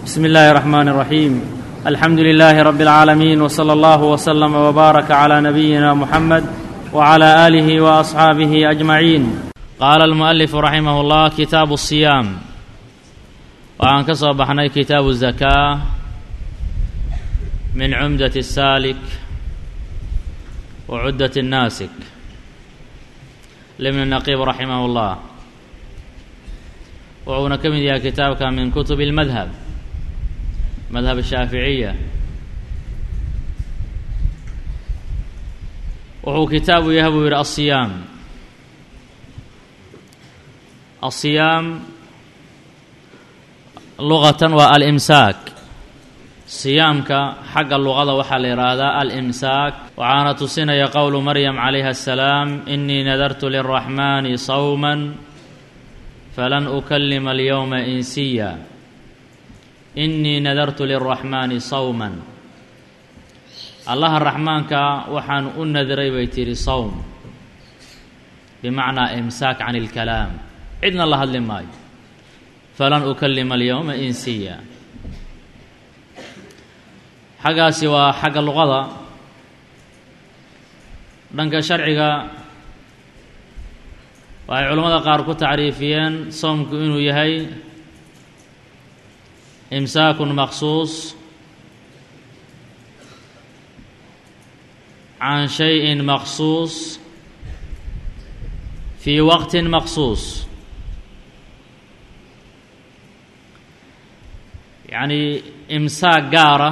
بسم الله الرحمن الرحيم الحمد لله رب العالمين وصلى الله وسلم وبارك على نبينا محمد وعلى اله واصحابه اجمعين قال المؤلف رحمه الله كتاب الصيام waxaan ka soo baxnay kitaabu الزكاة min cumdaة الساaلك وcudة الناasك لبن نقيب رحimه الله wuxuuna ka mid yahay kitaabka min kutub الmadhب madhab الshaaficiya wuxuu kitaabu yahay buu yidhi aلصiyaam aلصiyaam luqatan waa alimsaak siyaamka xagga luqada waxaa la yidhaahdaa alimsaak waxaana tusinaya qowlu maryam calayha asalaam inii nadartu liraxmani sawma falan ukalima alyowma insiya inii nadartu liraxmaani sawman allaha raxmaanka waxaan u nadiray bay tidhi sawm bimacnaa imsaak can اlkalaam cidna la hadli maayo falan ukalima alyowma insiya xaggaasi waa xagga luqada dhanka sharciga waxay culimmada qaar ku tacriifiyeen soomku inuu yahay imsaakun maqsuus can shayin maqsuus fii waqtin maqsuus yacnii imsaak gaara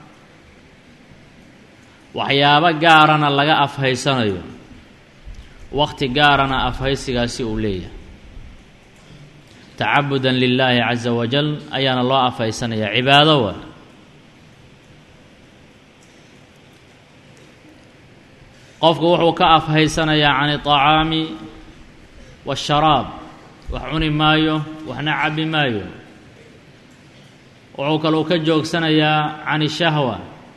waxyaabo gaarana laga afhaysanayo waqti gaarana afhaysigaasi uu leeyahay tacabudan lilaahi caza wajal ayaana loo afhaysanaya cibaado wa qofku wuxuu ka afhaysanayaa can iطacaami waasharaab wax cuni maayo waxna cabi maayo wuxuu kaluu ka joogsanayaa can ishahwa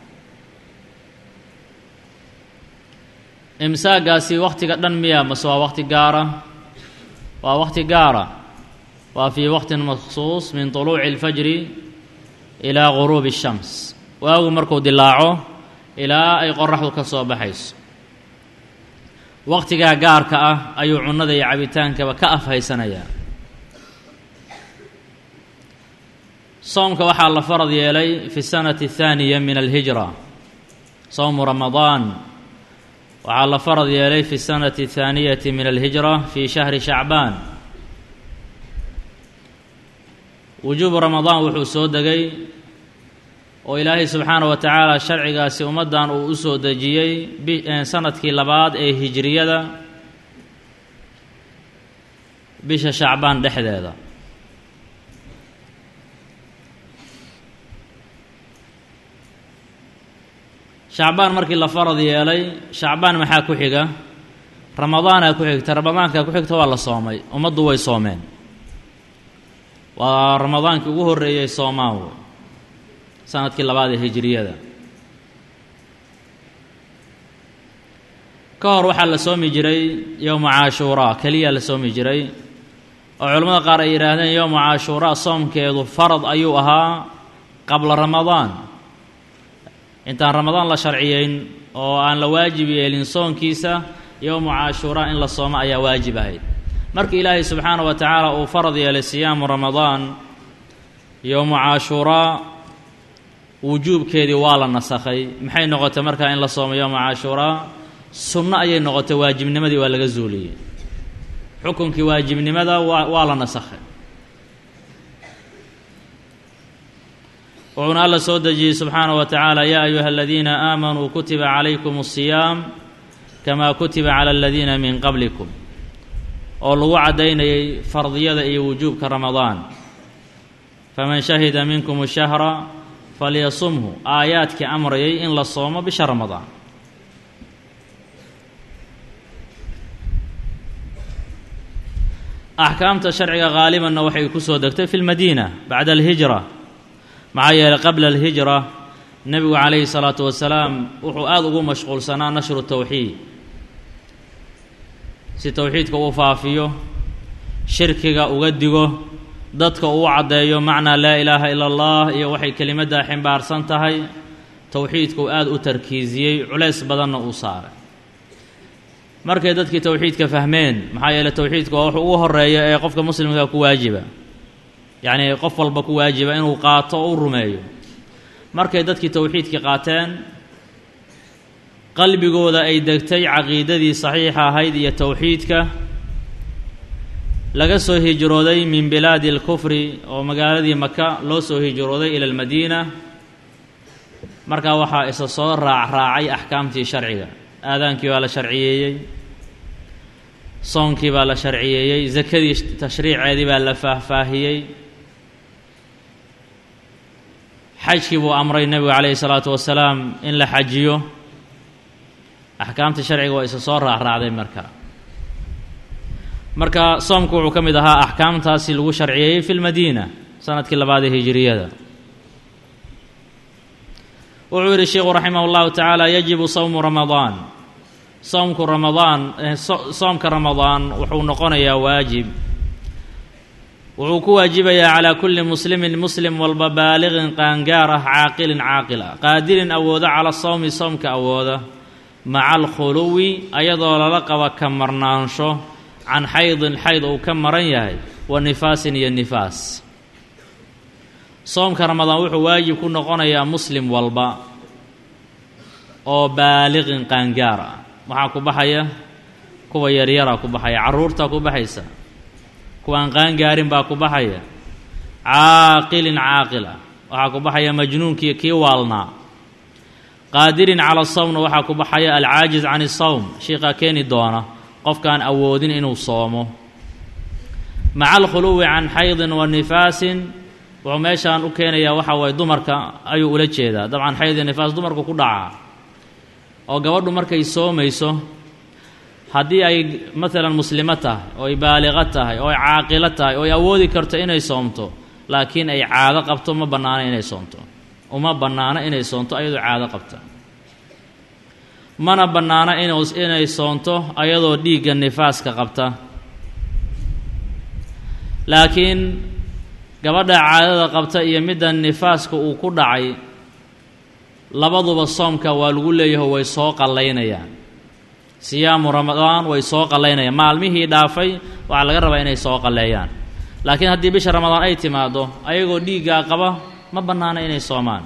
imsaagaasi wakhtiga dhan miya mase waa wakhti gaara waa wakhti gaara waa fii waqtin maksuus min طuluuci اlfajri ilaa guruubi الshams waagu markuu dilaaco ilaa ay qoraxdu ka soo baxayso wakhtigaa gaarka ah ayuu cunnada iyo cabitaankaba ka afhaysanayaa soomka waxaa la farad yeelay fi sanati الthaaniya min alhijra sowmu ramadaan waxaa la farad yeelay fi sanati الthaaniyati min alhijra fi shahri shacbaan wujuubu ramadaan wuxuu soo degay oo ilaahay subxaanaه wa tacaala sharcigaasi ummaddan uu u soo dejiyey sanadkii labaad ee hijriyada bisha shacbaan dhexdeeda shacbaan markii la farad yeelay shacbaan maxaa ku xiga ramadaanaa ku xigta ramadaanka ku xigta waa la soomay ummaddu way soomeen waa ramadaankii ugu horreeyey soomaan wey sanadkii labaad ee hijiriyada ka hor waxaa la soomi jiray yowma caashuuraa keliyaa la soomi jiray oo culimmada qaar ay yidhaahdeen yowma caashuuraa soomkeedu farad ayuu ahaa qabla ramadaan intaan ramadaan la sharciyeyn oo aan la waajib yeelin soonkiisa yowmu caashuuraa in la soomo ayaa waajib ahayd markii ilaahay subxaana wa tacaala uu farad yeelay siyaamu ramadaan yowmu caashuuraa wujuubkeedii waa la nasakhay maxay noqotay markaa in la soomo yowma caashuuraa sunno ayay noqotay waajibnimadii waa laga zuuliyey xukunkii waajibnimada waa waa la nasakhay wuxuuna alla soo dejiyey subxaanaه wa tacaala yaa ayuha aladiina aamanuu kutiba calaykum الصiyaam kamaa kutiba calى aladiina min qablikum oo lagu caddaynayay fardiyada iyo wujuubka ramadaan faman shahida minkum الshahra falyasumhu aayaadkii amrayay in la soomo bisha ramadaan axkaamta sharciga haalibanna waxay ku soo degtay fi lmadiina bacda alhijra maxaa yeelay qabla alhijra nebigu calayhi salaatu wasalaam wuxuu aada ugu mashquulsanaa nashru towxiid si towxiidka uu faafiyo shirkiga uga digo dadka uu caddeeyo macnaa laa ilaaha ila allah iyo waxay kelimaddaa ximbaarsan tahay towxiidka uu aada u tarkiisiyey culays badanna uu saaray markay dadkii towxiidka fahmeen maxaa yeeley towxiidka waa wax ugu horeeya ee qofka muslimka ku waajiba yacnii qof walba ku waajiba inuu qaato oo u rumeeyo markay dadkii towxiidkii qaateen qalbigooda ay degtay caqiidadii saxiixa ahayd iyo towxiidka laga soo hijrooday min bilaadi alkufri oo magaaladii maka loo soo hijrooday ila almadiina markaa waxaa isa soo raac raacay axkaamtii sharciga aadaankii baa la sharciyeeyey soonkii baa la sharciyeeyey sakadii tashriiceedii baa la faahfaahiyey xajkii buu amray nebigu calayhi salaatu wasalaam in la xajiyo axkaamtii sharciga waa isa soo raacraacday marka marka soomku wuxuu ka mid ahaa axkaamtaasi lagu sharciyeeyey fi lmadiina sanadkii labaadee hijiriyada wuxuu yidhi sheikhu raximah اllahu tacaala yajibu sawmu ramadaan soomku ramadaan soomka ramadaan wuxuu noqonayaa waajib wuxuu ku waajibayaa calaa kulli muslimin muslim walba baaliqin qaangaar ah caaqilin caaqil ah qaadirin awooda cala sawmi soomka awooda maca alkhuluwi ayadoo lala qaba ka marnaansho can xaydin xayd uu ka maran yahay wa nifaasin iyo nifaas soomka ramadaan wuxuu waajib ku noqonayaa muslim walba oo baaliqin qaangaar ah waxaa ku baxaya kuwa yaryaraa ku baxaya carruurtaa ku baxaysa kuwaan qaangaarin baa ku baxaya caaqilin caaqil ah waxaa ku baxaya majnuunkii kii waalnaa qaadirin cala sawmna waxaa ku baxaya alcaajiz can isawm shiikaa keeni doona qofkaan awoodin inuu soomo maca alkhuluwi can xaydin wa nifaasin wuxuu meeshaan u keenayaa waxa waye dumarka ayuu ula jeedaa dabcan xayd iyo nifaas dumarku ku dhacaa oo gabadhu markay soomayso haddii ay maalan muslimo tahay oo ay baaliqo tahay oo ay caaqilo tahay oo ay awoodi karto inay soomto laakiin ay caado qabto ma bannaano inay soomto uma bannaano inay soonto ayadoo caado qabta mana bannaano inay soonto ayadoo dhiigga nifaaska qabta laakiin gabadha caadada qabta iyo midda nifaaska uu ku dhacay labaduba soomka waa lagu leeyaho way soo qallaynayaan siyaamu ramadaan way soo qallaynayaan maalmihii dhaafay waxaa laga rabaa inay soo qalleeyaan laakiin haddii bisha ramadaan ay timaaddo ayagoo dhiiggaa qaba ma bannaano inay soomaan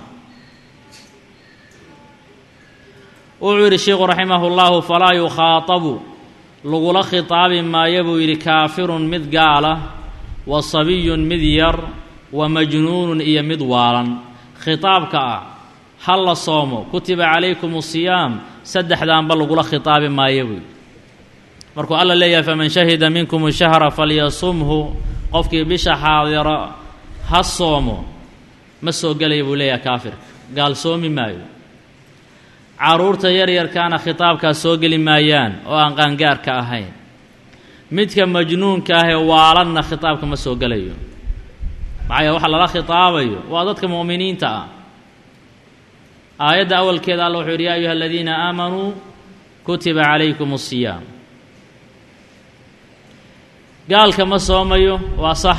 wuxuu yidhi sheikhu raximah اllahu falaa yukhaatabu lagula khitaabi maayo buu yidhi kaafirun mid gaala wa sabiyun mid yar wa majnuunun iyo mid waalan khitaabka ah ha la soomo kutiba calaykum asiyaam saddexdaanba lagula khitaabi maayo buu yidhi markuu alla leeyahay faman shahida minkum shahra falyasumhu qofkii bisha xaadira ha soomo ma soo gelaya buu leeyahay kaafirka gaal soomi maayo carruurta yaryarkaana khitaabkaas soo geli maayaan oo aan qaangaarka ahayn midka majnuunka ah ee waalanna khitaabka ma soo gelayo maxaa yeele waxa lala khitaabayo waa dadka mu'miniinta ah aayadda awalkeeda alla wuxuu yidhi yaa ayuha aladiina aamanuu kutiba calaykum asiyaam gaalka ma soomayo waa sax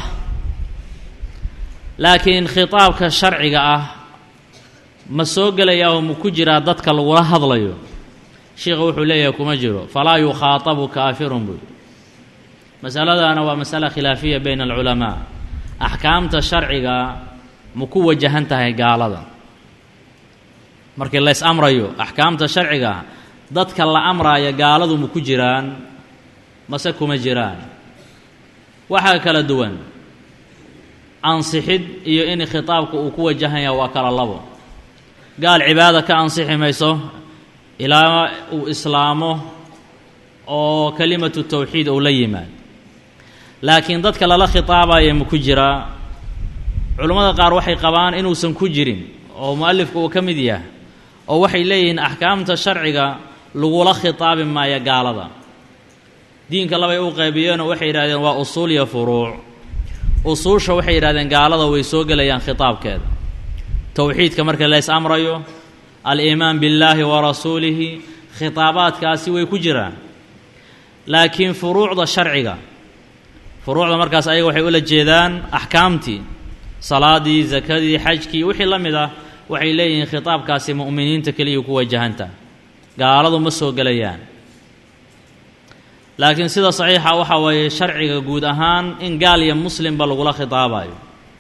laakiin khitaabka sharciga ah ma soo gelayaa oo ma ku jiraa dadka lagula hadlayo sheikha wuxuu leeyahay kuma jiro falaa yukhaatabu kaafirun buy masaladaana waa masala khilaafiya bayna alculamaa axkaamta sharciga ma ku wajahan tahay gaalada markii lays amrayo axkaamta sharciga dadka la amraaya gaaladu ma ku jiraan mase kuma jiraan waxaa kala duwan ansixid iyo in khitaabka uu ku wajahanya waa kala labo gaal cibaada ka ansixi mayso ilaa uu islaamo oo kelimatu tawxiid uu la yimaad laakiin dadka lala khitaabaya ma ku jiraa culammada qaar waxay qabaan inuusan ku jirin oo mu'alifka uu ka mid yahay oo waxay leeyihiin axkaamta sharciga lagula khitaabi maayo gaalada diinka labay u qaybiyeenoo waxay yidhahdeen waa usuul iyo furuuc usuusha waxay yidhahdeen gaalada way soo gelayaan khitaabkeeda towxiidka marka lays amrayo aliimaan billaahi wa rasuulihi khitaabaadkaasi way ku jiraan laakiin furuucda sharciga furuucda markaas ayaga waxay ula jeedaan axkaamtii salaadii zakadii xajkii wixii la mid ah waxay leeyihiin khitaabkaasi mu'miniinta keliya ku wajahanta gaaladu ma soo gelayaan laakiin sida saxiixa waxaa weeye sharciga guud ahaan in gaal iyo muslimba lagula khitaabayo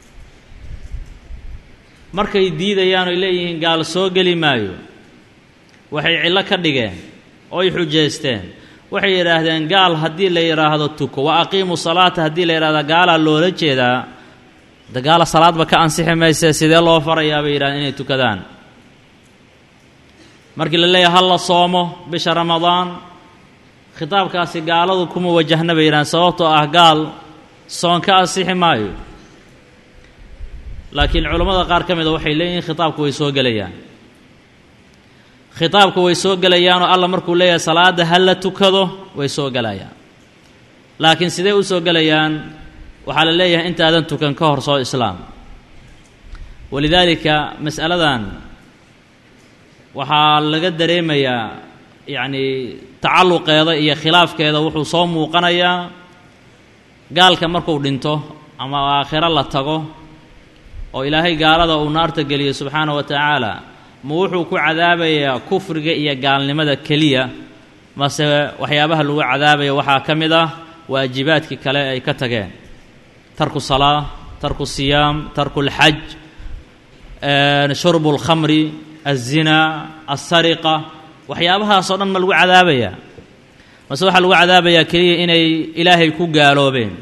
markay diidayaan oy leeyihiin gaal soo geli maayo waxay cillo ka dhigeen oy xujaysteen waxay yidhaahdeen gaal haddii la yidhaahdo tuko wa aqiimu salaata haddii la yidhahda gaalaa loola jeedaa de gaala salaadba ka ansixi maysee sidee loo farayaa bay yidhahdeen inay tukadaan markii la leeyahay ha la soomo bisha ramadaan khitaabkaasi gaaladu kuma wajahna bay yidhahdeen sababtoo ah gaal soon ka ansixi maayo laakiin culammada qaar ka mida waxay leeyihiin khitaabku way soo gelayaan khitaabku way soo gelayaanoo alla markuu leeyahay salaadda ha la tukado way soo gelayaan laakiin sidee u soo gelayaan waxaa la leeyahay intaadan tukan ka hor soo islaam walidaalika mas'aladan waxaa laga dareemayaa yacnii tacalluqeeda iyo khilaafkeeda wuxuu soo muuqanayaa gaalka markuu dhinto ama aakhiro la tago oo ilaahay gaalada uu naarta geliyo subxaana wa tacaala ma wuxuu ku cadaabayaa kufriga iyo gaalnimada keliya mase waxyaabaha lagu cadaabaya waxaa ka mid ah waajibaadkii kale ay ka tageen tarku salaa tarku siyaam tarku lxaj shurbu lkhamri alzinaa alsariqa waxyaabahaasoo dhan ma lagu cadaabayaa mase waxaa lagu cadaabayaa keliya inay ilaahay ku gaaloobeen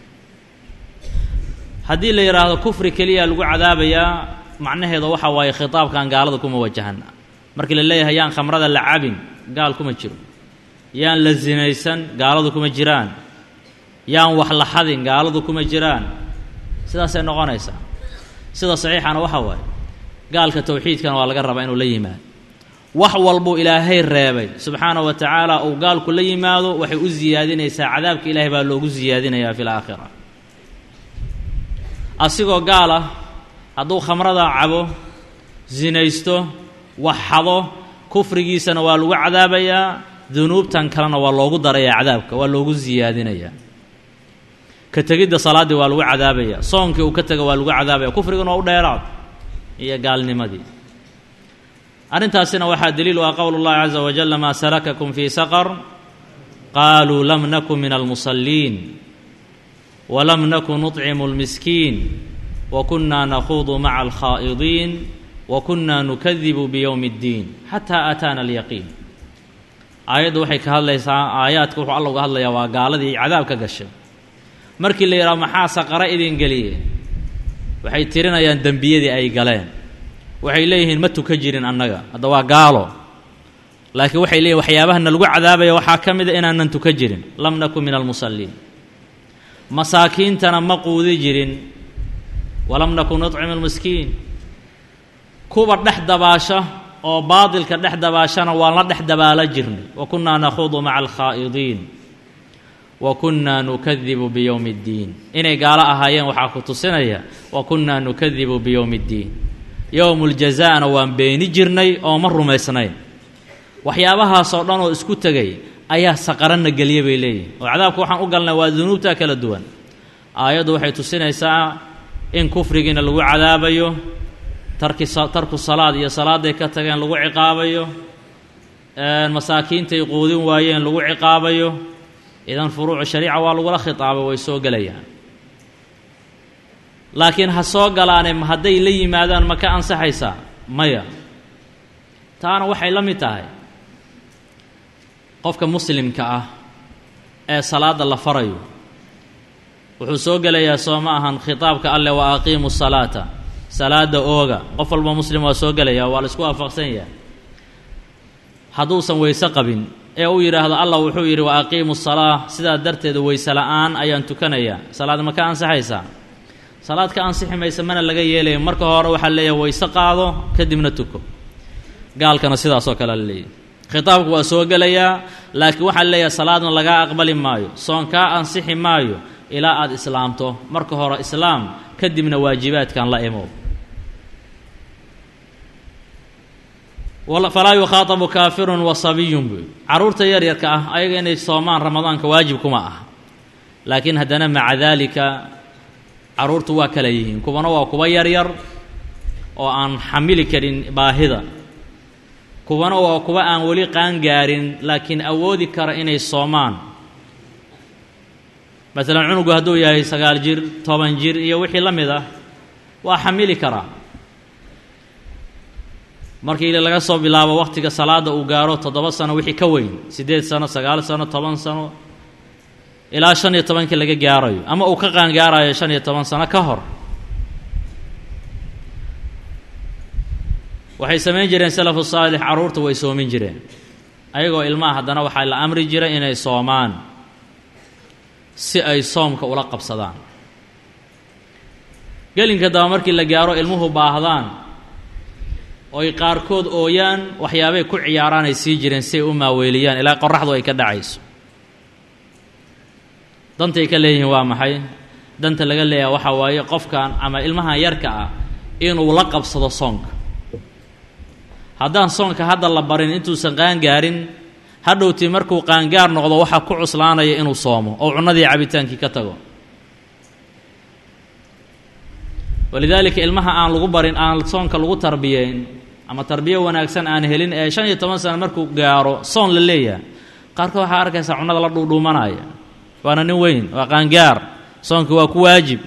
haddii la yidhaahdo kufri keliya lagu cadaabayaa macnaheedu waxa waaye khitaabkan gaalada kuma wajahana markii la leeyahay yaan khamrada la cabin gaal kuma jiro yaan la sinaysan gaaladu kuma jiraan yaan wax la xadin gaaladu kuma jiraan sidaasay noqonaysaa sida saxiixana waxa waaye gaalka towxiidkana waa laga rabaa inuu la yimaado wax walbuu ilaahay reebay subxaana wa tacaala uu gaalku la yimaado waxay u siyaadinaysaa cadaabka ilaahay baa loogu siyaadinayaa fi laakhira asigoo gaal ah hadduu khamrada cabo sinaysto wax xado kufrigiisana waa lagu cadaabayaa dunuubtan kalena waa loogu darayaa cadaabka waa loogu siyaadinayaa ka tegidda salaaddii waa lagu cadaabaya soonkii uu ka tego waa lagu cadaabaya kufriguna waa u dheeraad iyo gaalnimadii arrintaasina waxaa daliil u ah qowl اllahi caza wajala maa salakakum fii saqar qaaluu lam nakun min almusalliin walam nakun nuطcimu اlmiskiin wakunaa nakhuudu maca alkhaa'idiin wakunaa nukadibu biyowmi اddiin xataa aataana alyaqiin aayaddu waxay ka hadlaysaa aayaadka wuxuu alla uga hadlayaa waa gaaladii cadaab ka gashay markii la yidhaho maxaa saqare idin geliye waxay tirinayaan dembiyadii ay galeen waxay leeyihiin ma tuka jirin annaga hadda waa gaalo laakiin waxay leeyihin waxyaabahana lagu cadaabaya waxaa ka mida inaanan tuka jirin lam nakun min almusalliin masaakiintana ma quudi jirin walam nakun nuطcimu almiskiin kuwa dhex dabaasha oo baadilka dhex dabaashana waan la dhex dabaala jirnay wa kunnaa nakhuudu maca alkhaa'idiin wa kunnaa nukadibu biyowmi اddiin inay gaalo ahaayeen waxaa ku tusinaya wa kunnaa nukadibu biyowmi اddiin yowmu ljaza'na waan beeni jirnay oo ma rumaysnayn waxyaabahaasoo dhan oo isku tegay ayaa saqaranna geliya bay leeyihin oo cadaabka waxaan u galnay waa dunuubta kala duwan aayaddu waxay tusinaysaa in kufrigiina lagu cadaabayo tarki tarku salaad iyo salaaday ka tageen lagu ciqaabayo masaakiintay quudin waayeen lagu ciqaabayo idan furuucu shariica waa lagula khitaabay way soo gelayaan laakiin ha soo galaane hadday la yimaadaan ma ka ansaxaysaa maya taana waxay la mid tahay qofka muslimka ah ee salaadda la farayo wuxuu soo gelayaa soo ma ahan khitaabka alleh wa aqiimu salaata salaada ooga qof walba muslim waa soo gelaya waa la isku waafaqsan yahay hadduusan weyse qabin ee uu yidhaahdo allah wuxuu yidhi wa aqiimu salaa sidaa darteed weyse la'aan ayaan tukanayaa salaad ma ka ansaxaysaa salaad ka ansixi maysa mana laga yeelaya marka hore waxaa leeyahay weyse qaado kadibna tuko gaalkana sidaasoo kale la leeyahy khitaabku waa soo gelayaa laakiin waxaa leeyahay salaadna lagaa aqbali maayo soon kaa ansixi maayo ilaa aada islaamto marka hore islaam kadibna waajibaadkan la imow falaa yukhaatabu kaafirun wa sabiyun buy carruurta yaryarka ah ayaga inay soomaan ramadaanka waajib kuma ah laakiin haddana maca daalika carruurtu waa kala yihiin kuwana waa kuwa yaryar oo aan xamili karin baahida kuwana waa kuwa aan weli qaangaarin laakiin awoodi kara inay soomaan masalan cunugu hadduu yahay sagaal jir toban jir iyo wixii la mid ah waa xamili karaa markii laga soo bilaabo wakhtiga salaadda uu gaaro toddoba sano wixii ka weyn siddeed sano sagaal sano toban sano ilaa shan iyo tobankii laga gaarayo ama uu ka qaangaarayo shan iyo toban sano ka hor waxay samayn jireen salafu saalix carruurta way soomin jireen ayagoo ilmaha haddana waxaa la amri jiray inay soomaan si ay soomka ula qabsadaan gelinka daba markii la gaaro ilmuhu baahdaan oy qaarkood ooyaan waxyaabay ku ciyaaraan ay sii jireen si ay u maaweeliyaan ilaa qoraxdu ay ka dhacayso dantay ka leeyihiin waa maxay danta laga leeyaha waxaa waaye qofkan ama ilmahan yarka ah inuu la qabsado soonka haddaan soonka hadda la barin intuusan qaangaarin hadhowtii markuu qaangaar noqdo waxaa ku cuslaanaya inuu soomo oo cunnadii cabitaankii ka tago walidaalika ilmaha aan lagu barin aan soonka lagu tarbiyeyn ama tarbiyo wanaagsan aan helin ee shan iyo toban sano markuu gaaro soon la leeyahay qaarkood waxaa arkaysaa cunnada la dhuudhuumanaya waana nin weyn waa qaangaar soonka waa ku waajib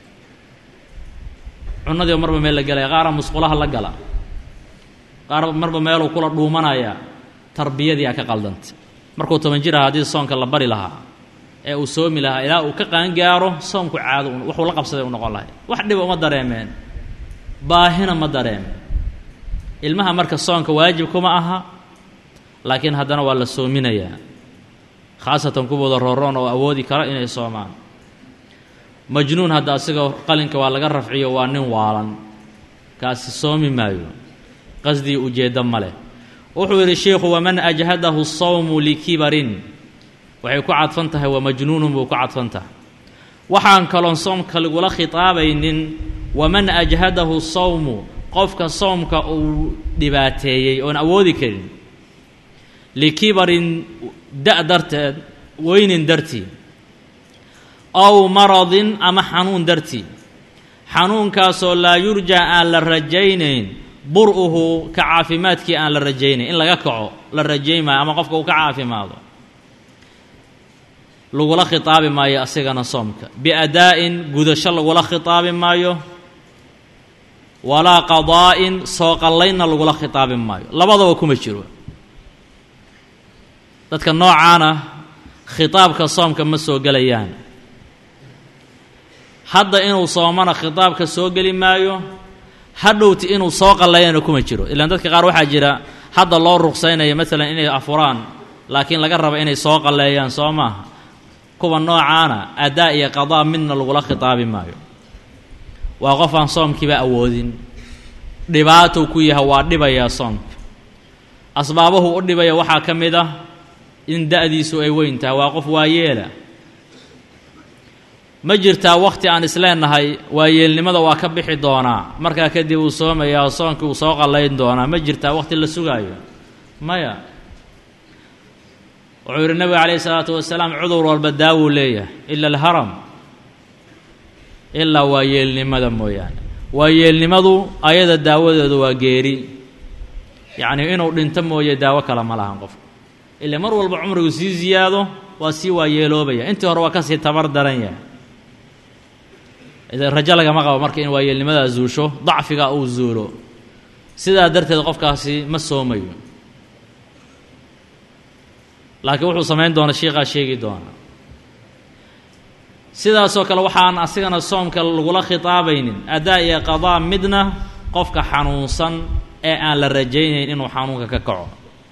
cunnadii marba meel la gelaya qaara musqulaha la gala qaar marba meeluu kula dhuumanaya tarbiyadii a ka qaldantay markuu toban jir aha haddii soonka la bari lahaa ee uu soomi lahaa ilaa uu ka qaangaaro soonku caado wuxuu la qabsaday u noqon lahay wax dhiba uma dareemeen baahina ma dareemeen ilmaha marka soonka waajib kuma aha laakiin haddana waa la soominayaa khaasatan kuwooda rooroon oo awoodi kara inay soomaan majnuun hadda asiga qalinka waa laga rafciyo waa nin waalan kaasi soomi maayo qasdii ujeeddo ma leh wuxuu yidhi sheikhu waman ajhadahu sawmu likibarin waxay ku cadfan tahay waa majnuunun buu ku cadfan tahay waxaan kaloon soomka lagula khitaabaynin waman ajhadahu sawmu qofka soomka uu dhibaateeyey oon awoodi karin likibarin da' darteed weynin dartii ow maradin ama xanuun dartii xanuunkaasoo laa yurjaa aan la rajaynayn bur-uhu ka caafimaadkii aan la rajaynayn in laga kaco la rajayn maayo ama qofka uu ka caafimaado lagula khitaabi maayo asigana soomka biadaa'in gudasho lagula khitaabi maayo walaa qadaa'in soo qallaynna lagula khitaabi maayo labadaba kuma jiro dadka noocaana khitaabka soomka ma soo gelayaan hadda inuu soomana khitaabka soo geli maayo hadhowti inuu soo qallayana kuma jiro ilaan dadka qaar waxaa jira hadda loo ruqsaynaya maalan inay afuraan laakiin laga raba inay soo qalleeyaan soo maaha kuwa noocaana adaa iyo qadaa midna lagula khitaabi maayo waa qof aan soomkiiba awoodin dhibaatou ku yahay waa dhibayaa soomka asbaabuhu u dhibaya waxaa ka mid ah in da-diisu ay weyn tahay waa qof waayeela ma jirtaa wakhti aan isleenahay waayeelnimada waa ka bixi doonaa markaa kadib uu soomayaa soonkii uu soo qallayn doonaa ma jirtaa wakhti la sugaayo maya wuxuu yidhi nebiga calayhi isalaatu wasalaam cudur walba daawuu leeyahay ila alharam ilaa waayeelnimada mooyaane waayeelnimadu ayada daawadeedu waa geeri yacnii inuu dhinto mooye daawo kale ma lahan qofka ila mar walba cumrigu sii ziyaado waa sii waayeeloobaya intii hore waa kasii tabar daran yahay rajo lagama qabo marka in waayeelnimadaa zuusho dacfiga uu zuulo sidaa darteed qofkaasi ma soomayo laakiin wuxuu samayn doona shiikaa sheegi doona sidaasoo kale waxaan asigana soomka lagula khitaabaynin adaa iyo qadaa midna qofka xanuunsan ee aan la rajaynayn inuu xanuunka ka kaco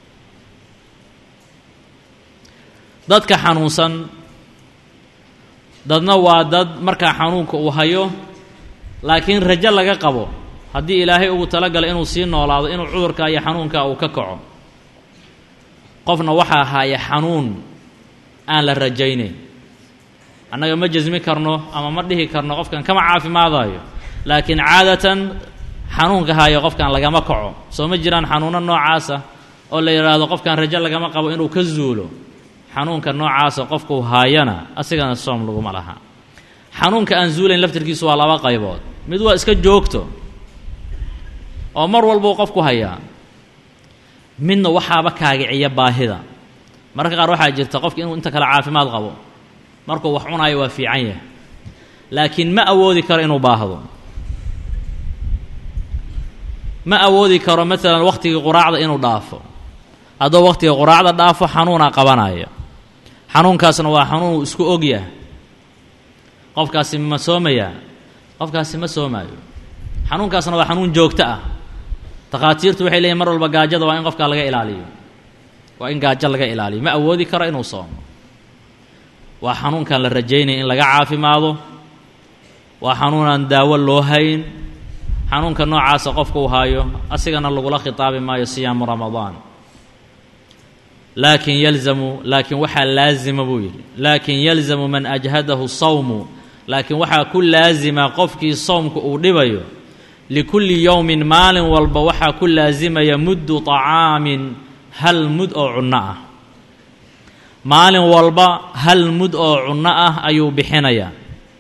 dadka xanuunsan dadna waa dad markaa xanuunka uu hayo laakiin rajo laga qabo haddii ilaahay ugu talagalay inuu sii noolaado inuu cudurka iyo xanuunka uu ka kaco qofna waxaa haya xanuun aan la rajaynayn annaga ma jasmi karno ama ma dhihi karno qofkan kama caafimaadayo laakiin caadatan xanuunka haya qofkan lagama kaco soo ma jiraan xanuuno noocaasa oo la yidhaahdo qofkan rajo lagama qabo inuu ka zuulo xanuunka noocaasa qofkuu haayana asigana soom laguma laha xanuunka aan zuulayn laftirkiisu waa laba qaybood mid waa iska joogto oo mar walbuu qofku hayaa midna waxaaba kaagiciya baahida mararka qaar waxaa jirta qofki inuu inta kale caafimaad qabo markuu wax cunaayo waa fiican yahay laakiin ma awoodi karo inuu baahdo ma awoodi karo maalan wakhtigii quraacda inuu dhaafo hadduu wakhtiga quraacda dhaafo xanuunaa qabanaya xanuunkaasna waa xanuun isku ogyah qofkaasi ma soomayaa qofkaasi ma soomaayo xanuunkaasna waa xanuun joogto ah takhaatiirtu waxay leeyihin mar walba gaajada waa in qofkaa laga ilaaliyo waa in gaajo laga ilaaliyo ma awoodi karo inuu soomo waa xanuunkan la rajaynaya in laga caafimaado waa xanuunaan daawo loo hayn xanuunka noocaasa qofku uu haayo asigana lagula khitaabi maayo siyaamu ramadaan laakin yalzamu laakiin waxaa laazima buu yidhi laakin yalzamu man ajhadahu sawmu laakiin waxaa ku laazima qofkii soomka uu dhibayo likulli yowmin maalin walba waxaa ku laasimaya muddu طacaamin hal mud oo cunno ah maalin walba hal mud oo cunno ah ayuu bixinayaa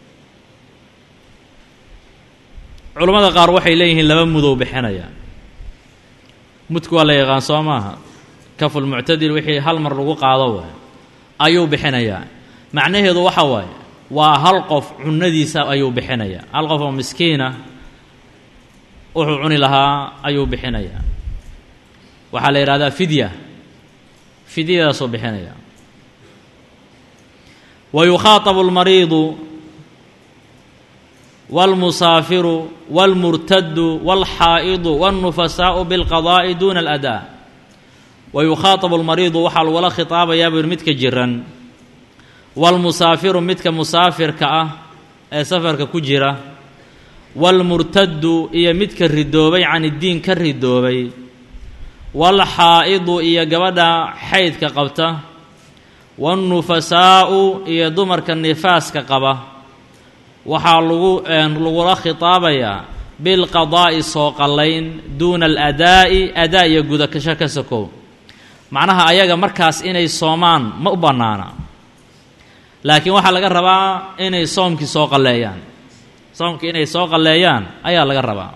culammada qaar waxay leeyihiin laba mudow bixinaya mudku waa la yaqaan soo maaha kafulmuctadil wixii hal mar lagu qaado waay ayuu bixinayaa macnaheedu waxa waaye waa hal qof cunadiisa ayuu bixinayaa hal qof oo miskiina wuxuu cuni lahaa ayuu bixinayaa waxaa la yidhahdaa fidya fidyadaasuu bixinaya wa yukhaatabu almariidu wاlmusaafiru wاlmurtadu wاlxaa'idu wاlnufasaa'u biاlqadaa'i duuna aladaa wa yukhaatabu almariidu waxaa lagula khitaabayaa buu yidhi midka jiran wاlmusaafiru midka musaafirka ah ee safarka ku jira wاlmurtadu iyo midka ridoobay can iddiin ka ridoobay wاlxaa'idu iyo gabadha xaydka qabta wاlnufasaa'u iyo dumarka nifaaska qaba waxaa lagu lagula khitaabayaa bilqadaa'i soo qallayn duuna aladaa'i adaa iyo gudakasho ka sokow macnaha ayaga markaas inay soomaan ma u bannaana laakiin waxaa laga rabaa inay soomkii soo qalleeyaan soomkii inay soo qalleeyaan ayaa laga rabaa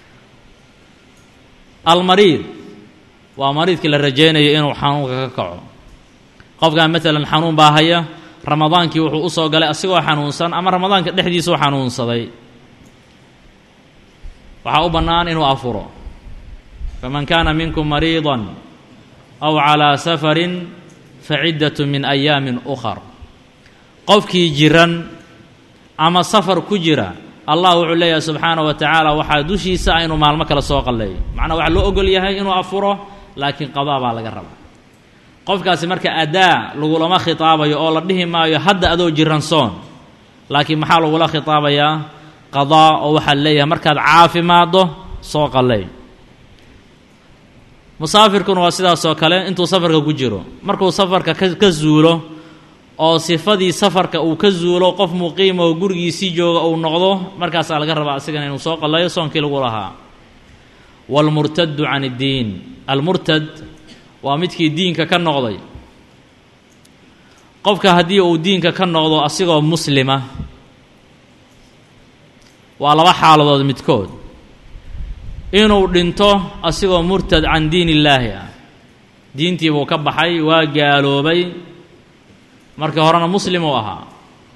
almariid waa mariidkii la rajaynayo inuu xanuunka ka kaco qofkan maalan xanuun baa haya ramadaankii wuxuu usoo galay asigoo xanuunsan ama ramadaanka dhexdiisuu xanuunsaday waxaa u bannaan inuu afuro faman kaana minkum mariidan aw calaa safarin faciddatu min ayaamin ukhar qofkii jiran ama safar ku jira allah wuxuu leeyahay subxaanaه wa tacaala waxaa dushiisa ah inuu maalmo kale soo qalleeyo macnaa waxaa loo ogol yahay inuu afuro laakiin qadaa baa laga rabaa qofkaasi marka adaa lagulama khitaabayo oo la dhihi maayo hadda adoo jiran soon laakiin maxaa lagula khitaabayaa qadaa oo waxaa leeyahay markaad caafimaaddo soo qalleey musaafirkuna waa sidaasoo kale intuu safarka ku jiro markuu safarka ka ka zuulo oo sifadii safarka uu ka zuulo qof muqiima oo gurigiisii jooga uu noqdo markaasaa laga rabaa asigana inuu soo qalleeyo soonkii lagu lahaa waalmurtadu can iddiin almurtad waa midkii diinka ka noqday qofka haddii uu diinka ka noqdo asigoo muslima waa laba xaaladood midkood inuu dhinto asigoo murtad can diin illaahi ah diintii buu ka baxay waa gaaloobay markii horena muslim uu ahaa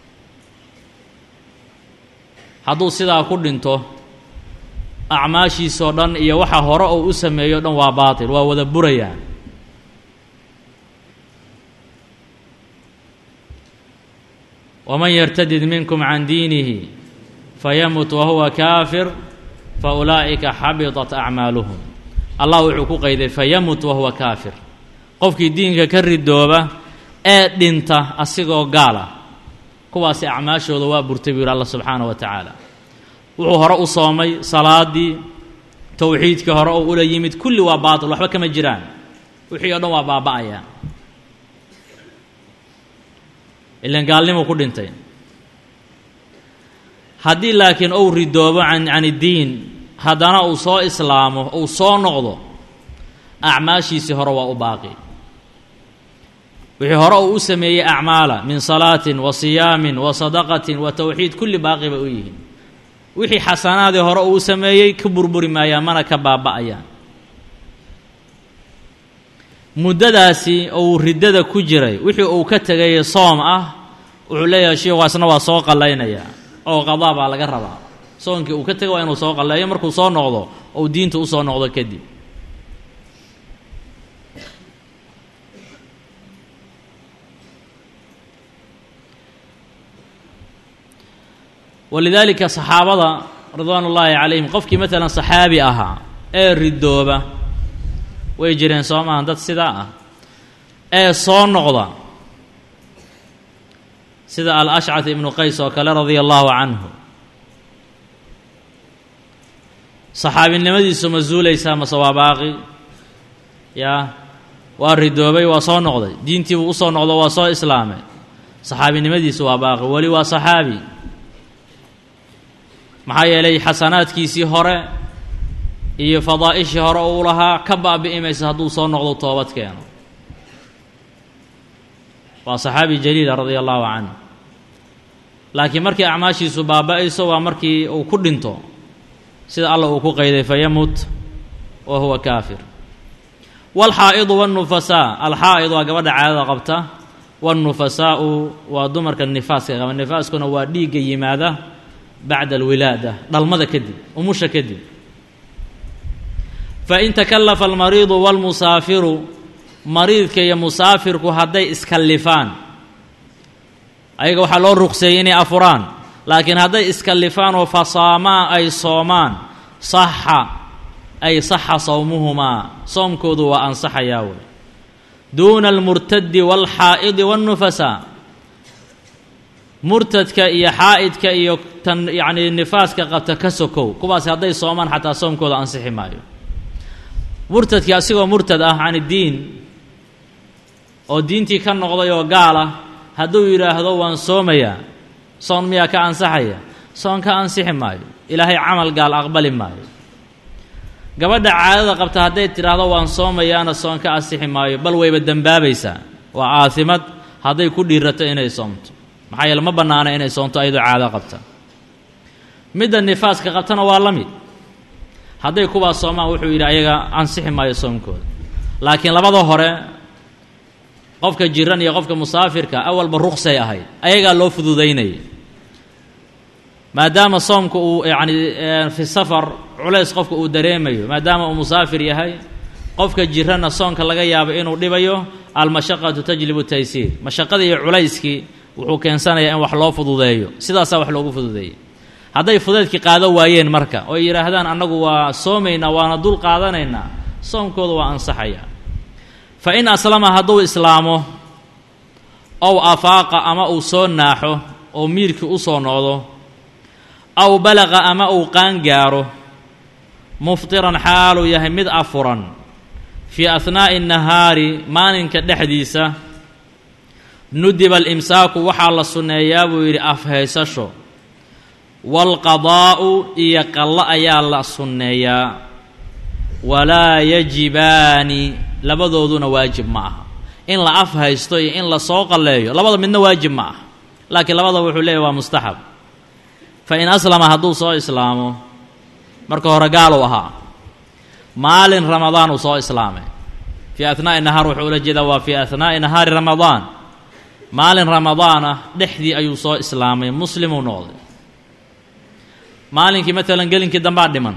hadduu sidaa ku dhinto acmaashiisoo dhan iyo waxa hore uu u sameeyo dhan waa baatil waa wada burayaa waman yartadid minkum can diinihi fayamut wahuwa kaafir fa ulaa'ika xabitat acmaaluhum allah wuxuu ku qayday fayamut wahuwa kaafir qofkii diinka ka ridooba ee dhinta asigoo gaal ah kuwaasi acmaashooda waa burtay buu yidhi alla subxaana wa tacaala wuxuu hore u soomay salaadii towxiidkii hore oo ula yimid kulli waa baatil waxba kama jiraan wixii o dhan waa baaba'aya ilan gaalnimuu ku dhintay haddii laakiin ou ridoobo can can iddiin haddana uu soo islaamo uu soo noqdo acmaashiisii hore waa u baaqi wixii hore uu u sameeyey acmaala min salaatin wa siyaamin wa sadaqatin wa towxiid kulli baaqi bay u yihiin wixii xasanaadii hore uu sameeyey ka burburi maayaan mana ka baaba'ayaan muddadaasi uu riddada ku jiray wixii uu ka tegay soom ah wuxuu leeyahay shiikhaasna waa soo qallaynayaa oo qadaa baa laga rabaa soonkii uu ka tegay waa inuu soo qalleeyo markuu soo noqdo ou diinta usoo noqdo kadib walidaalika saxaabada ridwaan ullaahi calayhim qofkii maalan saxaabi ahaa ee ridooba way jireen soo maaha dad sidaa ah ee soo noqda sida al-ashcad ibnu qays oo kale radia allaahu canhu saxaabinimadiisu ma zuulaysaa mase waa baaqi yaa waa ridoobay waa soo noqday diintiibuu usoo noqdo waa soo islaamay saxaabinimadiisu waa baaqi weli waa saxaabi maxaa yeelay xasanaadkiisii hore iyo fadaa'ishii hore uu lahaa ka baabi'i maysa hadduu soo noqdo toobad keeno waa saxaabi jaliila radia allahu canhu laakiin markii acmaashiisu baaba-ayso waa markii uu ku dhinto sida alla uu ku qayday fayamut wa huwa kaafir waalxaa'idu waannufasaa alxaa'id waa gabadha caadada qabta waannufasaa'u waa dumarka nifaaska qaba nifaaskuna waa dhiigga yimaada bacda alwilaada dhalmada kadib umusha kadib fain takallafa almariidu waalmusaafiru mariidka iyo musaafirku hadday iskallifaan ayaga waxaa loo ruqseeyey inay afuraan laakiin hadday iskallifaan oo fasaamaa ay soomaan saxa ay saxa sawmuhumaa soomkoodu waa ansaxayaa wey duuna almurtadi waalxaa'idi waannufasaa murtadka iyo xaa'idka iyo tan yacnii nifaaska qabta ka sokow kuwaasi hadday soomaan xataa soomkooda ansixi maayo murtadkii asigoo murtad ah can iddiin oo diintii ka noqday oo gaal ah hadduu yidhaahdo waan soomayaa soon miyaa ka ansaxaya soon ka ansixi maayo ilaahay camal gaal aqbali maayo gabadha caadada qabta hadday tidhaahdo waan soomayaana soon ka ansixi maayo bal wayba dembaabaysaa waa aasimad hadday ku dhiirato inay soomto maxaa yeele ma bannaana inay soonto ayadoo caado qabta midda nifaaska qabtana waa la mid hadday kuwaas soomaan wuxuu yidhi ayaga ansixi maayo soomkooda laakiin labada hore qofka jiran iyo qofka musaafirka awalba ruqsay ahayd ayagaa loo fududaynaya maadaama soomka uu yacni fi safar culays qofka uu dareemayo maadaama uu musaafir yahay qofka jiranna soonka laga yaabo inuu dhibayo almashaqatu tajlibu taysiir mashaqadii iyo culayskii wuxuu keensanayaa in wax loo fududeeyo sidaasaa wax loogu fududeeyey hadday fudeedkii qaado waayeen marka oo yidhaahdaan annagu waa soomaynaa waana dul qaadanaynaa soomkooda waa ansaxaya fa in aslama hadduu islaamo ow afaaqa ama uu soo naaxo oo miirkii u soo noqdo aw balaqa ama uu qaangaaro muftiran xaaluu yahay mid afuran fii ahnaa'i nahaari maalinka dhexdiisa nudiba alimsaaku waxaa la sunneeyaa buu yidhi afhaysasho waalqadaa'u iyo qallo ayaa la sunneeyaa walaa yajibaani labadooduna waajib ma aha in la af haysto iyo in la soo qalleeyo labada midna waajib ma aha laakiin labada wuxuu leeyahy waa mustaxab fa in aslama hadduu soo islaamo marka hore gaaluu ahaa maalin ramadaan uu soo islaamay fii ahnaa'i nahaar wuxuu ula jeedaa waa fii ahnaa'i nahaari ramadaan maalin ramadaana dhexdii ayuu soo islaamay muslimuu noqday maalinkii maalan gelinkii dambaa dhiman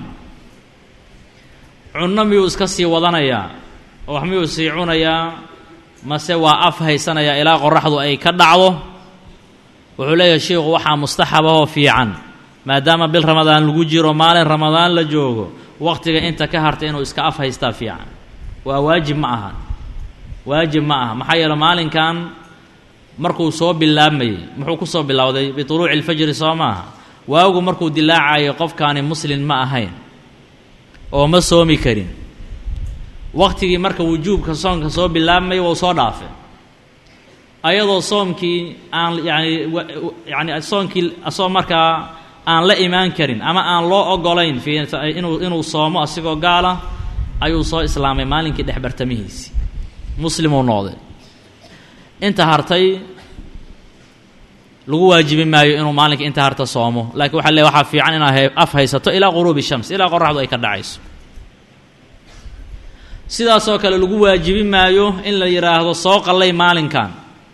cunno miyuu iska sii wadanayaa oo wax miyuu sii cunayaa mase waa af haysanayaa ilaa qoraxdu ay ka dhacdo wuxuu leeyahay sheikhu waxaa mustaxabahoo fiican maadaama bil ramadaan lagu jiro maalin ramadaan la joogo wakhtiga inta ka harta inuu iska af haystaa fiican waa waajib ma aha waajib ma aha maxaa yeele maalinkan markuu soo bilaabmayey muxuu ku soo bilowday bituluuci ilfajri soo maaha waagu markuu dilaacayo qofkaani muslin ma ahayn oo ma soomi karin wakhtigii marka wujuubka soonka soo bilaabmaya wou soo dhaafay ayadoo soomkii aan yacni yacni soonkii asoo markaa aan la imaan karin ama aan loo ogolayn fii inuu inuu soomo asigoo gaala ayuu soo islaamay maalinkii dhex bartamihiisii muslimuu noqday inta hartay lagu waajibi maayo inuu maalinka inta harta soomo laakiin waxa le waxaa fiican inaad af haysato ilaa quruubi shams ilaa qoraxdu ay ka dhacayso sidaasoo kale lagu waajibi maayo in la yidhaahdo soo qallay maalinkan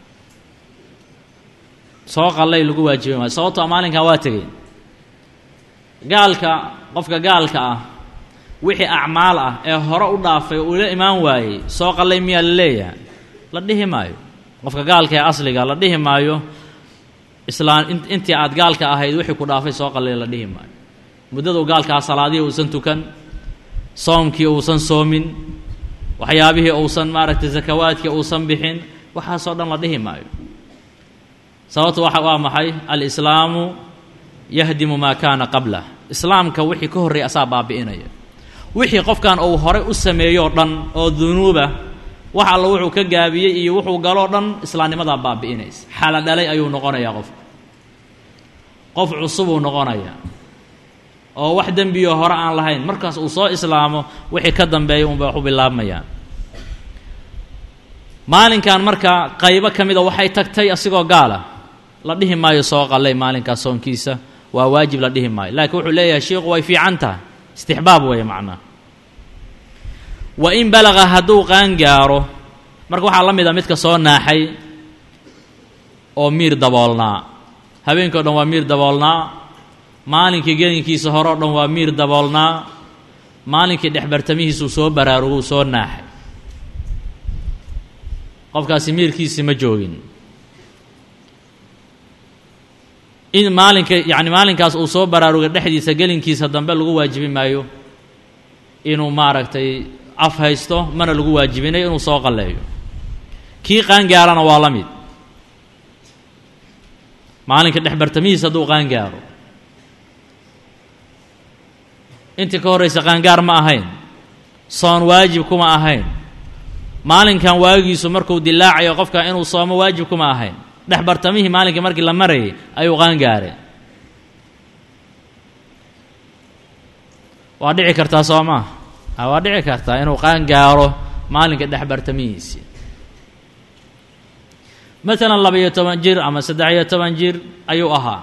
soo qallay lagu waajibi maayo sababtoo maalinkan waa tegey gaalka qofka gaalka ah wixii acmaal ah ee hore u dhaafay uu la imaan waayey soo qallay miyaa la leeyahay la dhihi maayo qofka gaalka ee asliga la dhihi maayo islaan intii aad gaalka ahayd wixii ku dhaafay soo qallay la dhihi maayo muddadu gaalkaa salaadihii uusan tukan soomkii uusan soomin waxyaabihii uusan maaragtay sakawaadkii uusan bixin waxaasoo dhan la dhihi maayo sababtu waxa waa maxay alislaamu yahdimu maa kaana qablah islaamka wixii ka horreeyay asaa baabi'inaya wixii qofkan uu horey u sameeyoo dhan oo dunuuba wax alla wuxuu ka gaabiyey iyo wuxuu galoo dhan islaamnimadaa baabi'inaysa xala dhalay ayuu noqonayaa qofku qof cusubuu noqonayaa oo wax dembiyo hore aan lahayn markaas uu soo islaamo wixii ka dambeeya unbay wax u bilaabmayaan maalinkan marka qaybo ka mida waxay tagtay asigoo gaala la dhihi maayo soo qallay maalinkaas soonkiisa waa waajib la dhihi maayo laakiin wuxuu leeyahay shiiku way fiican tahay istixbaab weeye macnaha wa in balaqa hadduu qaangaaro marka waxaa la mid a midka soo naaxay oo miir daboolnaa habeenkii o dhan waa miir daboolnaa maalinkii gelinkiisa hore o dhan waa miir daboolnaa maalinkii dhexbartamihiisuu soo baraaruguu soo naaxay qofkaasi miirkiisi ma joogin in maalinka yacni maalinkaas uu soo baraarugay dhexdiisa gelinkiisa dambe lagu waajibi maayo inuu maaragtay af haysto mana lagu waajibinayo inuu soo qalleeyo kii qaangaarana waa la mid maalinka dhexbartamihiisa hadduu qaangaaro intii ka horraysa qaangaar ma ahayn soon waajib kuma ahayn maalinkan waagiisu markuu dilaacayo qofka inuu soomo waajib kuma ahayn dhex bartamihii maalinkii markii la marayay ayuu qaangaareen waa dhici kartaa soo maa a waa dhici kartaa inuu qaangaaro maalinka dhex bartamihiisii maalan laba-iyo toban jir ama saddex-iyo toban jir ayuu ahaa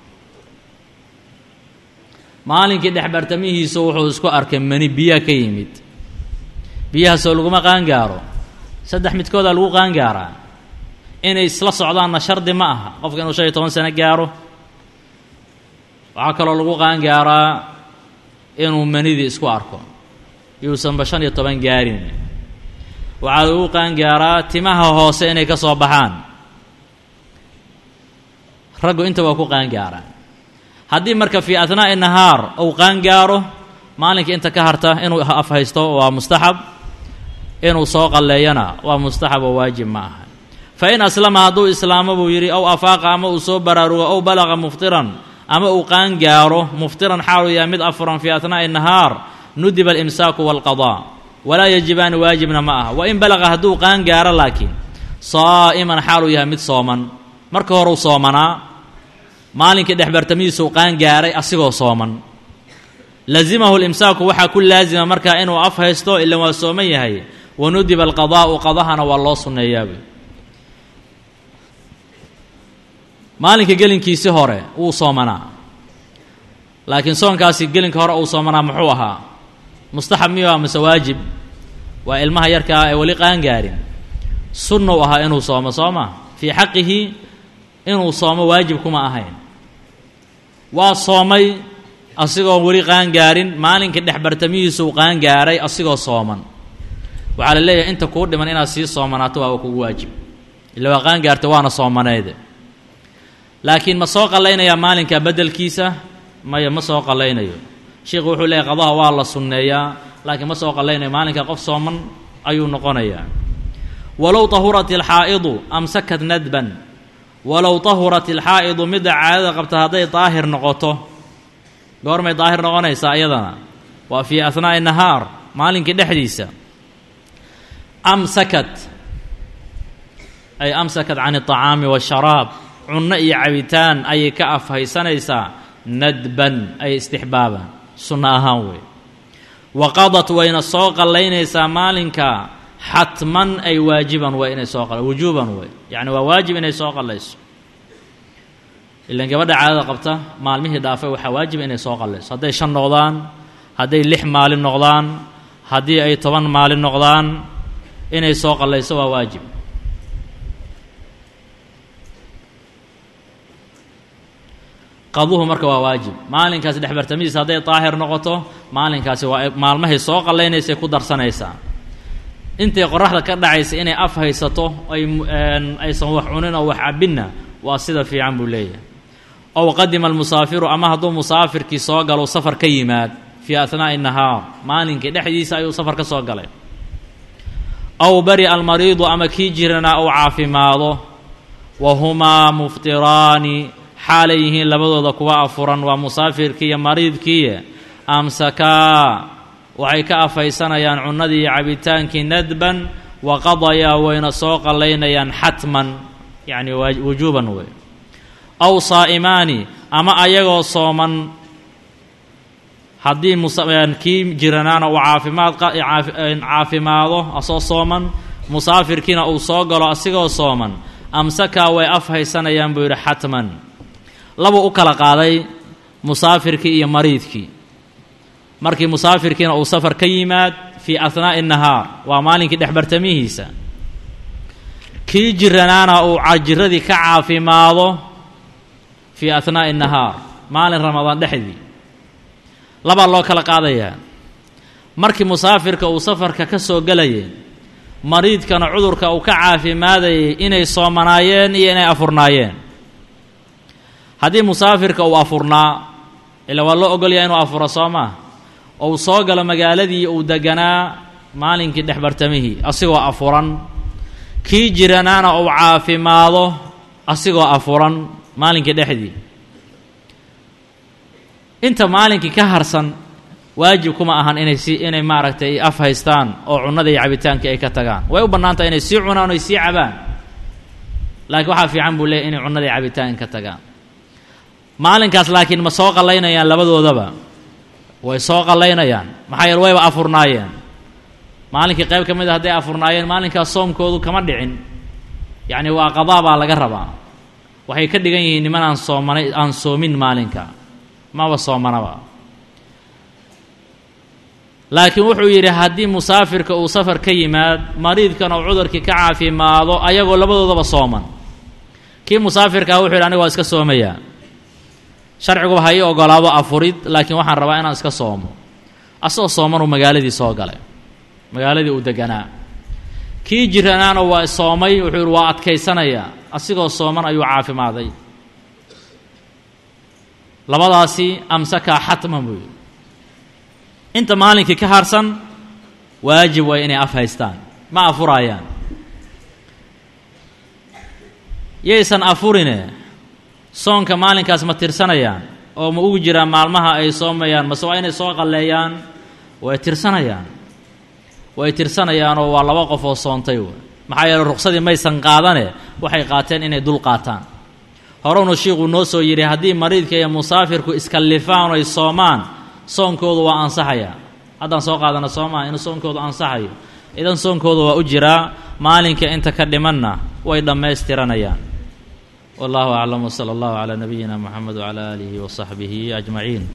maalinkii dhex bartamihiisu wuxuu isku arkay mani biyaha ka yimid biyahaasoo laguma qaangaaro saddex midkoodaa lagu qaangaaraa inay isla socdaanna shardi ma aha qofka inuu shan iyo toban sano gaaro waxaa kaloo lagu qaangaaraa inuu manidii isku arko yuusanba shan iyo toban gaarin waxaa lagu qaangaaraa timaha hoose inay ka soo baxaan raggu inta waa ku qaangaaraan haddii marka fii ahnaa'i nahaar uu qaangaaro maalinka inta ka harta inuu af haysto waa mustaxab inuu soo qalleeyana waa mustaxab oo waajib ma aha fa in aslama hadduu islaamo buu yidhi ow afaaqa ama uu soo baraarugo ow balaqa muftiran ama uu qaangaaro muftiran xaaluu yahay mid afuran fii ahnaa'i nahaar nudiba alimsaaku waalqadaa walaa yajibaani waajibna ma aha wa in balaqa hadduu qaangaaro laakiin saa'iman xaaluu yahay mid sooman marka horeu soomanaa maalinkii dhexbartamihiisuu qaangaaray asigoo sooman lazimahu limsaaku waxaa ku laazima markaa inuu af haysto ilan waa sooman yahay wanudiba alqadaa'u qadahana waa loo sunneeyaabay maalinka gelinkiisi hore wuu soomanaa laakiin soonkaasi gelinka hore uu soomanaa muxuu ahaa mustaxab miyuu ah mase waajib waa ilmaha yarka ah ee weli qaangaarin sunnou ahaa inuu soomo soo ma fii xaqihi inuu soomo waajib kuma ahayn waa soomay asigoon weli qaangaarin maalinkii dhexbartamihiisuu qaangaaray asigoo sooman waxaa la leeyahay inta kuu dhiman inaad sii soomanaato waaba kugu waajib illa waa qaangaarta waana soomaneede laakiin ma soo qallaynayaa maalinka beddelkiisa maya ma soo qallaynayo sheikhu wuxuu leeyahy qadaha waa la sunneeyaa laakiin ma soo qallaynayo maalinka qof sooman ayuu noqonayaa walow tahurat ilxaa'idu amsakat nadban walow tahurat ilxaa'idu midda caadada qabta hadday daahir noqoto goormay daahir noqonaysaa iyadana waa fii ahnaa'i nahaar maalinkii dhexdiisa amsakat ay amsakat can alطacaami waasharaab cunno iyo cabitaan ayay ka afhaysanaysaa nadban ay istixbaaban sunno ahaan wey waqadat wayna soo qallaynaysaa maalinka xatman ay waajiban way inay soo qal wujuuban way yacni waa waajib inay soo qallayso ilan gabadha caadada qabta maalmihii dhaafay waxaa waajib inay soo qallayso hadday shan noqdaan hadday lix maalin noqdaan haddii ay toban maalin noqdaan inay soo qallayso waa waajib qaduhu marka waa waajib maalinkaasi dhexbartamidiisa hadday daahir noqoto maalinkaasi waa maalmahay soo qallaynaysay ku darsanaysaa intay qoraxda ka dhacaysa inay af haysato ay aysan wax cunin oo wax cabinna waa sida fiican buu leeyahay ow qadima almusaafiru ama hadduu musaafirkii soo galo safar ka yimaad fii ahnaa'i nahaar maalinkii dhexdiisa ayuu safar ka soo galay aw bari almariidu ama kii jiranaa uu caafimaado wa humaa muftiraani xaalay yihiin labadooda kuwa afuran waa musaafirkii iyo mariidkiiye amsakaa waxay ka afaysanayaan cunnadii iyo cabitaankii nadban wa qadayaa wayna soo qallaynayaan xatman yacni wujuuban wey aw saa'imaani ama ayagoo sooman haddii kii jiranaana uu caafimaad caafimaado asoo sooman musaafirkiina uu soo galo asigoo sooman amsakaa way af haysanayaan buu yidhi xatman labuu u kala qaaday musaafirkii iyo mariidkii markii musaafirkiina uu safar ka yimaad fii ahnaa'i nahaar waa maalinkii dhexbartamihiisa kii jiranaana uu jiradii ka caafimaado fii ahnaa'i nahaar maalin ramadaan dhexdii labaa loo kala qaadayaa markii musaafirka uu safarka ka soo gelayay mariidkana cudurka uu ka caafimaadayay inay soomanaayeen iyo inay afurnaayeen haddii musaafirka uu afurnaa ila waa loo ogolyaa inuu afuro soo maa ou soo galo magaaladii uu deganaa maalinkii dhexbartamihii asigoo afuran kii jiranaana uu caafimaado asigoo afuran maalinkii dhexdii inta maalinkii ka harsan waajib kuma ahan inay si inay maaragtay af haystaan oo cunnada iyo cabitaankii ay ka tagaan way u bannaan tahay inay sii cunaan oy sii cabaan laakiin waxaa fiican buu leeyay inay cunnada iyo cabitaanka ka tagaan maalinkaas laakiin ma soo qallaynayaan labadoodaba way soo qallaynayaan maxaa yeele wayba afurnaayeen maalinkii qayb ka mid a hadday afurnaayeen maalinkaas soomkoodu kama dhicin yacni waa qadaa baa laga rabaa waxay ka dhigan yihiin niman aan soomanay aan soomin maalinka maba soomanaba laakiin wuxuu yidhi haddii musaafirka uu safar ka yimaad mariidkana uu cudurkii ka caafimaado ayagoo labadoodaba sooman kii musaafirkaa wuxuu yidhi aniga waa iska soomayaa sharciguba ha ii ogolaado afurid laakiin waxaan rabaa inaan iska soomo asagoo soomanuu magaaladii soo galay magaaladii uu deganaa kii jiranaana waa soomay wuxuu yidhi waa adkaysanayaa asigoo sooman ayuu caafimaaday labadaasi amsakaa xatman buu yidhi inta maalinkii ka harsan waajib way inay af haystaan ma afuraayaan yaysan afurine soonka maalinkaas ma tirsanayaan oo ma ugu jiraan maalmaha ay soomayaan mase waa inay soo qalleeyaan way tirsanayaan way tirsanayaanoo waa laba qof oo soontay w maxaa yeele ruqsadii maysan qaadane waxay qaateen inay dul qaataan horewnu shiikhuu noo soo yidhi haddii mariidka iyo musaafirku iskallifaan oy soomaan soonkoodu waa ansaxaya haddaan soo qaadana soomaa inuu soonkoodu ansaxayo idan soonkoodu waa u jiraa maalinka inta ka dhimanna way dhammaystiranayaan wallahu aclam wsala allahu calaa nabiyina moxamed wcala aalihi wasaxbihi ajmaciin